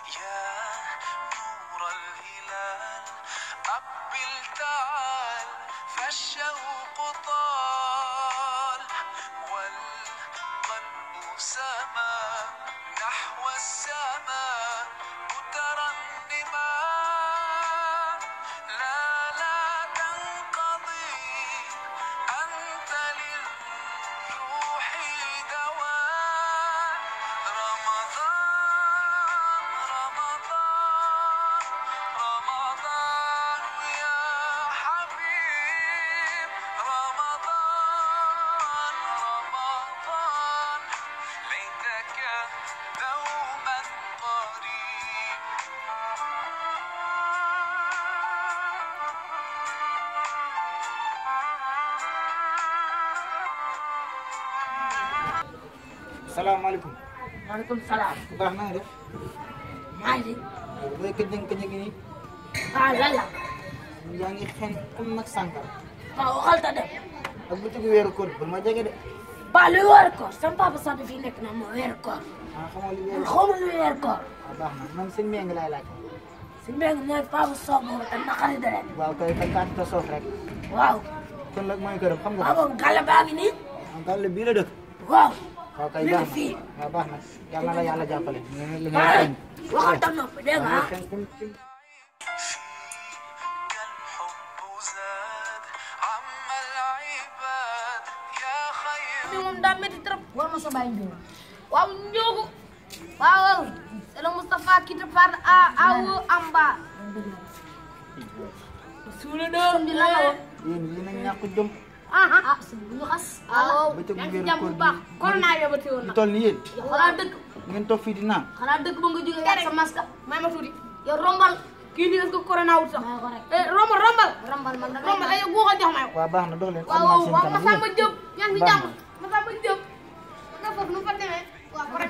يا نور الهلال أقبل تعال فالشوق طال والقلب سما نحو السماء مترنما لا لا تنقضي أنت للروح دواء رمضان رمضان رمضان يا حبيب رمضان رمضان ليتك دوما قريب salaamaaleykum. maaleykum salaam. bu baax na nga def. maa ngi booy këjëng këjëng nii. ah lan la. yaa ngi xen comme nag sànkara. waaw waxal ta dem. ak bu tëgg weeru koor ba ma jege de. ba luy weer koor sama papa sax dafii nekk na moo weer koor. ah xamoo li man weeru xaw ma luy weer koor. ah baax na man sëñ Mbengue laay laaj. si mbéy mi papa soog moom te naqari deret. waaw kay kay kaat ta soof rek. waaw. kon nag mooy këram xam nga waaw ko. moom gàll baa ngi nii. ah gàll bii la dëkk. waaw. waaw kay mi baax ngi na fii. waaw baax na yàlla na la yàlla jàppale. li nga li nga waaye xeeñ. waxal ta noppi dégg nga ah. xeeñ comme ci- فيك الحب زاد عم العباد يا خير bi moom daa métti trop war ma sa bàyyi njóogu waaw njóogu waaw c'est le Moustapha qui te parle à awo amba suule doom di la la woon yéen yéen a ñàkk jom. ah ah sëñ bu ñu xas waaw bëccëgu yaa ngi weeru jàmm koor bu baax gi. corona yóbbate woon ñu nag toll ni yéen. xanaa dëkk ngeen toog fii di naan. xanaa dëkk ba nga jógee ak sa masque may ma tuuti yow rombal kii nii est-ce que corona wut sax eh rombal rombal rombal man rombal ay guuxa jox ma yow waaw baax na dox leen. waaw xam naa waaw seen waaw kanam Masamba yéen. Diop yaa ngi si Baax jàmm Masamba Diop nga foofu nu mu fa demee waaw ko rek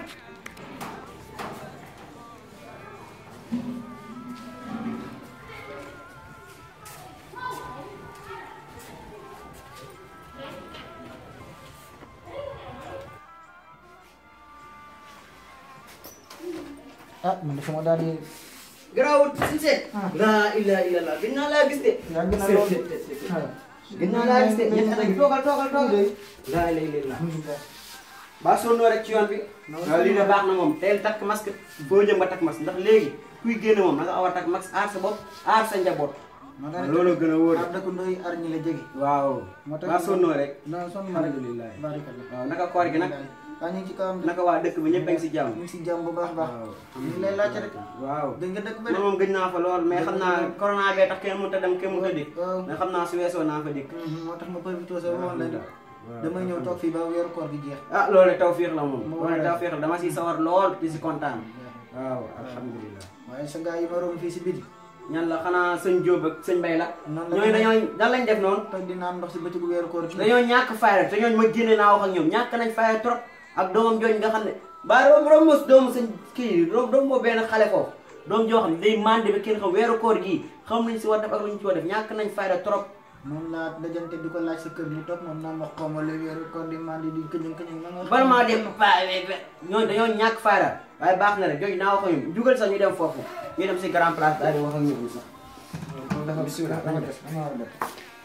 ah man de sama daal di. garaawul si seet. laa ilaaha illallah gën naa laa gis de. yaa gën a seet lool. seet seet seet. gën naa laa gis de ñetti at yi toogal toogal toogal. laa ilaaha illallah. ba sonnoo rek ci yoon bi. waaw lii de baax na moom teel takk masque foo jëm ba takk masque ndax léegi kuy génn moom na nga aw a takk masque aar sa bopp aar sa njaboot. ma daal loolu gën a wóor. ah dëkkandoo yi ar ñi la jege. waaw. moo tax ba sonnoo rek. non sonn ma rek. alhamdulilah. barikalla. waaw naka koor gi nag. ah ñu ngi ci kawam de. naka waa dëkk bi ñëpp a ngi si jàmm. ñu ngi si jàmm bu baax a baax. waaw. ñu ngi lay laajte rek. waaw. dégg nga dëkk ba man de. moom gëj naa fa lool mais xam naa corona bee tax kenn mënut a dem kenn mënut a dikk. waaw. mais xam naa su weesoo naa fa dikk. Mhm, moo tax ma profité sa woon la de. waaw. damay ñëw toog fii ba weeru koor gi jeex. ah loolu tawfiix la moom. Moo loolu waral. tawfiix la dama si sawar lool di si kontaan. waaw alhamdulilah. waaye sa gars yi ma romb fii si biti. ñan la xanaa sëñ Jóob ak sëñ Bay la. Noonu la ñooñu demee. dañoo dan lañ def noonu. toog di naan ndox si bëccëgu weeru koor gi. dañoo ñàkk fayda te ñooñu ma génne naa wax ak ñoom ñàkk nañ fayda trop ak doomam jooju nga xam ne ba rom rom mos doomu sëñ kii rom rom moo benn xale foofu doom joo xam ne day mande ba kenn xam weeru koor gii xam nañ si war def ak lu ñu ci war def ñàkk nañ fayda trop moom laa dajante di ko laaj sa kër mu toog moom naan ma xaw ma lu weeru koor di mandi di këñëng këñëng ma nga xam bala maa ne- dem pa ñooñu dañoo ñàkk fayda waaye baax na rek jooju naa wax ak ñoom jugal sax ñu dem foofu ñu dem si grand place daal di wax ak ñoom sax kon dafa bisimilah dama def dama war a def.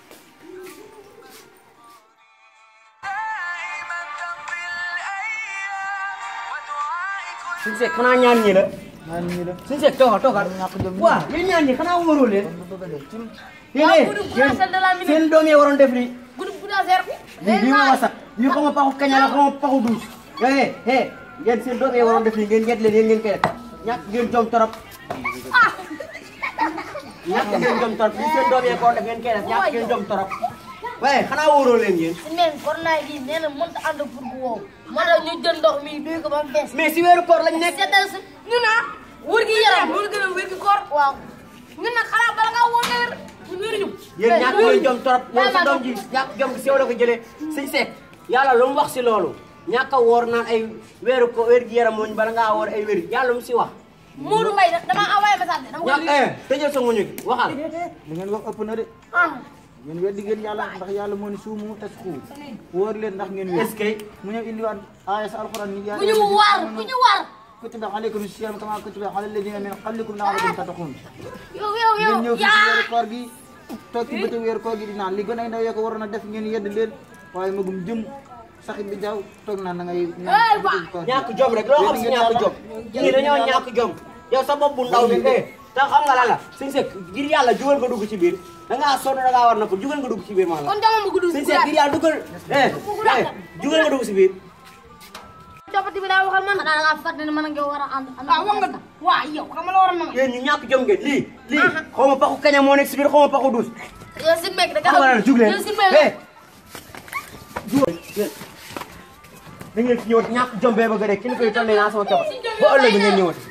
دائما تمضي الأيام ودعائي كل suñu seeg xanaa ñaan ñi la maa ngi nii def. suñu seeg toogal toogal ñàkk jom ñu. waaw yéen ñaan ñi xanaa wóoroo leen kon bu bëgg a def. Tim. yéen groupe Boudassel de la minute. seen doom yi waroon def nii groupe Boudassel lii lii ma sax lii xaw ma paxu kaña la xaw ma paxu duus eh eh yéen seen doom yi waroon def nii ngeen ñett leen yéen ngeen koy def ñàkk ngeen jom torop ñàkk ngeen jom torop lii seen doom yi ko def ngeen koy def ñàkk ngeen jom torop waaye xanaa wóoroo leen yéen si neen corona gi nee na mënut a ànd pour bu wow moo tax ñu jël ndox mi duy ko ba mu fees mais si weeru koor lañ nekk seetal si ñu naa wër gi yaram wër gën a wër gi koor waaw ñun nag xanaa bala ngaa woo wér ñu wéruñu yéen ñàkk ngeen jom torop yow sa doom ji ñàkk jom gi sew la ko jëlee sëñ Seck yàlla lu mu wax si loolu ñàkk a woor naan ay weeru ko wér gi yaram mooñ bala ngaa woor ay wér yàlla lu mu si wax Modou Mbaye nag damaa envoyé message de dama ko ñàkk eh tëjal sa muñu gi waxal li ngeen wax ëpp na de. ah ngeen weddi ngeen yàlla ndax yàlla moo ni suumu tas xuu. wóor leen ndax ngeen wér. est-ce que mu ñëw indiwaat aaya sa alxuraan ni bu ñu war bu ñu war kutiba alaykum siyam kama kutiba ala alladina min qablikum la'allakum tattaqun yow yow yow ngeen ñëw fii si weeru koor gi toog ci bëccëg weeru koor gi di naan li gën ay ndaw yoo ko waroon a def ngeen yedd leen waaye magum jëm saxit bi jaaw toog naan da ngay naan bëccëg koor gi. ñàkk jom rek loo xam si ñàkk jom ñii dañoo ñàkk jom yow sa bopp bu ndaw bi eh te xam nga lan la suñ sekk ngir yàlla jugal nga dugg ci biir da ngaa sonn da ngaa war na ko jugal nga dugg ci biir maa la kon dama ma gudd suñ sekk ngir yàlla duggal eh eh jugal nga dugg ci biir jopati bi daa waxal man xanaa da ngaa fàtte ne man ak yow war a ànd ànd waaw wax nga waa yow xam nga la war a mën yéen ñu ñàkk jom ngeen lii lii xaw ma paxu kaña moo nekk si biir xaw ma paxu duus yow si meek da xam nga lan la jug leen yow si meek eh jugal da ngeen fi ñëwati ñàkk jom bee bëgg a dee kilifa yi toll nii naa sama keba ba ëllëg ngeen ñëwati